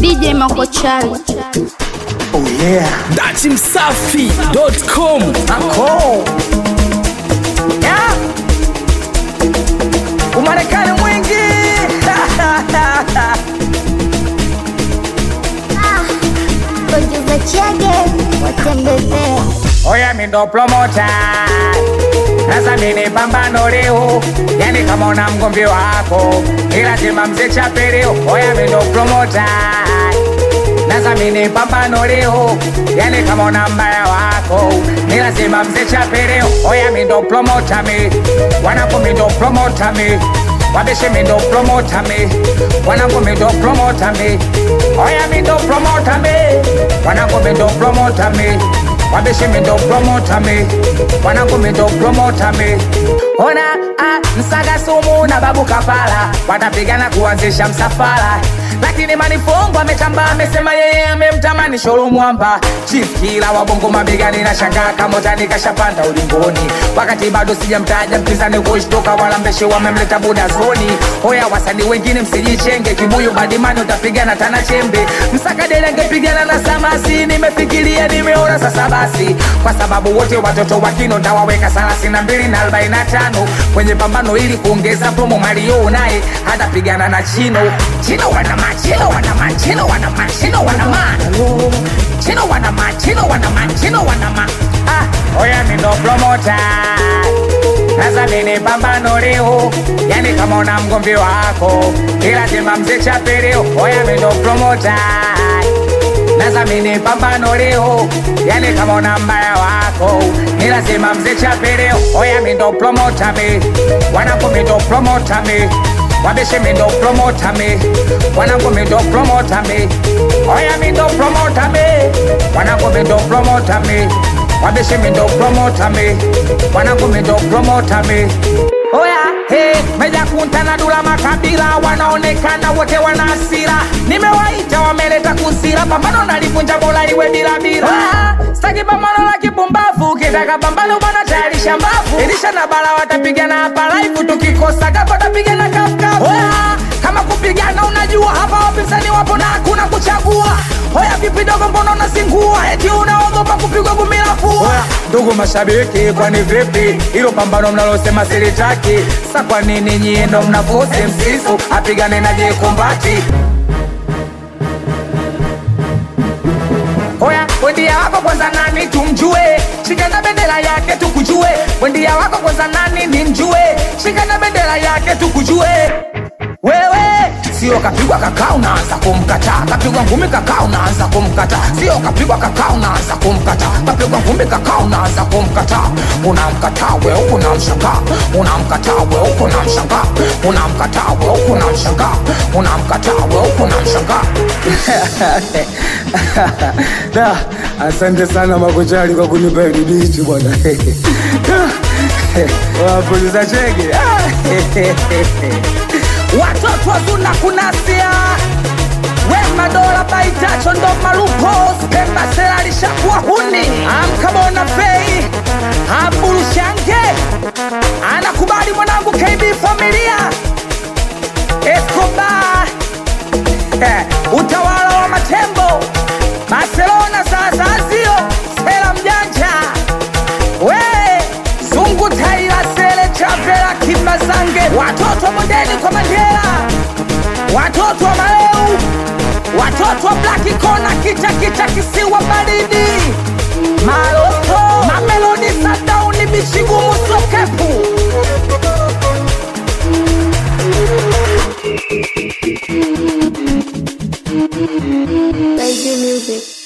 DJ Makochali. Oh yeah. Dati Msafi.com. Ako. Yeah. Umarekani mwingi. Producer Chege watembezee Oya mi ndo promota. Sasa mimi pambano leo. Yani kama una mgomvi wako. Ila sema mzee chapeleo. Oya mi ndo promota. Sasa mimi pambano leo. Yani kama una mbaya wako. Ni lazima mzee chapeleo. Oya mi ndo promota mi. Wanako mi ndo promota mi. Wabeshe mi ndo promota mi. Wanako mi ndo promota mi. Oya mi ndo promota mi. Wanako mi ndo promota mi. Wabeshe mi ndo promota mi. Wanako mi ndo promota mi. Ona ah, msaga sumu na babu kafala watapigana kuanzisha msafara lakini manifongo ametamba amesema yeye amemtamani shoro mwamba chief kila wabongo mabegani na shangaa kamotani kashapanda ulingoni wakati bado sijamtaja mpinzani kushtoka wala mbeshe wamemleta buda zoni hoya wasanii wengine msijichenge kibuyu badimani utapigana tana chembe msakadele angepigana na samasi nimefikiria nimeona sasa basi kwa sababu wote watoto wakino ndawaweka thelathini na mbili na arobaini na tano kwenye pambano ili kuongeza promo mario naye hatapigana na chino chino wanama chino wanama chino wanama chino wanama chino wanama chino wanama chino wanama ah oya mi ndo promota sasa mimi pambano leo yani kama una mgomvi wako ila sema mzee chapeleo oya mi ndo promota sasa mimi pambano leo yani kama una mbaya wako ni lazima mzee chapeleo oya mi ndo promota mi wanako mi ndo promota mi wabeshe mi ndo promota mi wanako mi ndo promota mi oya mi ndo promota mi wanako mi ndo promota mi wabeshe mi ndo promota mi wanako mi ndo promota mi Oya, hey, meja kunta na dula makabila wanaonekana wote wana hasira. Nimewaita wameleta kusira, pambano nalivunja bola iwe bila bila. Ah, Staki pambano la kipumbavu, kitaka pambano bwana tayarisha mbavu. Elisha na bala watapigana hapa live, tukikosa gapa watapigana kafukafu. Oya, kama kupigana unajua hapa wapinzani wapo na hakuna kuchagua. Oya, vipi dogo, mbona unazingua? Eti unaogopa kupigwa gumi la pua? Ndugu mashabiki, kwani vipi hilo pambano mnalosema silitaki? Sa kwa nini nyie ndo mnavose msisu apigane na jekumbati? Oya, wendia wako kwanza nani tumjue, shika na bendera yake tukujue. Wendia wako kwanza nani nimjue, shika na bendera yake tukujue. Wewe sio kapigwa kakaa unaanza kumkataa, kapigwa ngumi kakaa unaanza kumkataa, sio kapigwa kakaa unaanza kumkataa, kapigwa ngumi kakaa unaanza kumkataa. Unamkataa we huku unamshangaa, unamkataa we huku unamshangaa, unamkataa we huku unamshangaa, unamkataa we huku unamshangaa. Da, asante sana Makochali kwa kunipa hili dichi bwana. Wapuliza chege. watoto wazuna kunasia wema dola baitacho ndo malupo pemba sela lishakuwa huni amkabona fei amburushange anakubali mwanangu kb familia escobar eh, utawala wa matembo barcelona sasa sio sela mjanja we zungu taila sele chavela kimbazange watoto mondeni kwa mandela watoto wa maleu watoto wa blaki kona kita kita kisiwa baridi maloto mamelodi sadauni bichigumu sokepu Baby Music